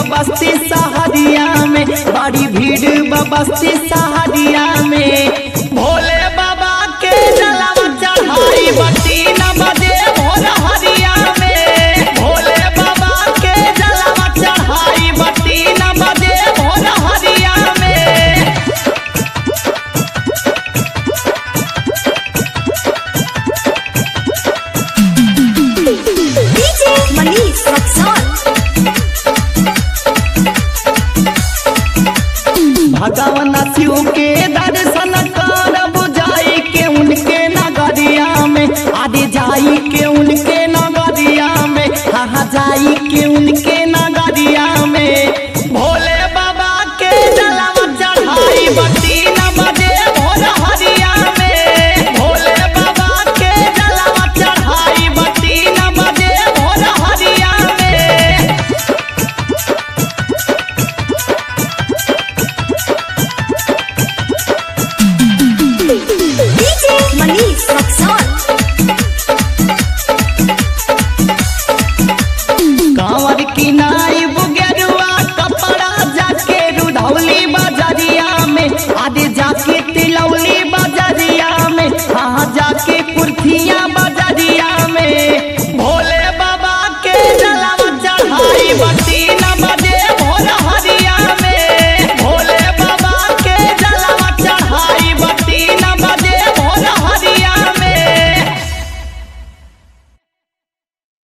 बस्ती सहरिया में बड़ी भीड़ बस्ती सहरिया में भोले बाबा के जलवा चढ़ाई बत्ती न बजे भोर हरिया में भोले बाबा के जलवा चढ़ाई बत्ती न बजे भोर हरिया में DJ Manish Rexon. भगवान शिव के दर्शन करब जाई के उनके नगरिया में आदि जाई के उनके नगरिया में हाँ जाई के उनके नगरिया में भोले बाबा के जलवा चढ़ाई बत्ती न बजे भोर हरिया में भोले बाबा के जलवा चढ़ाई बत्ती न बजे भोर हरिया में DJ Manish Rexon. कांवर की ना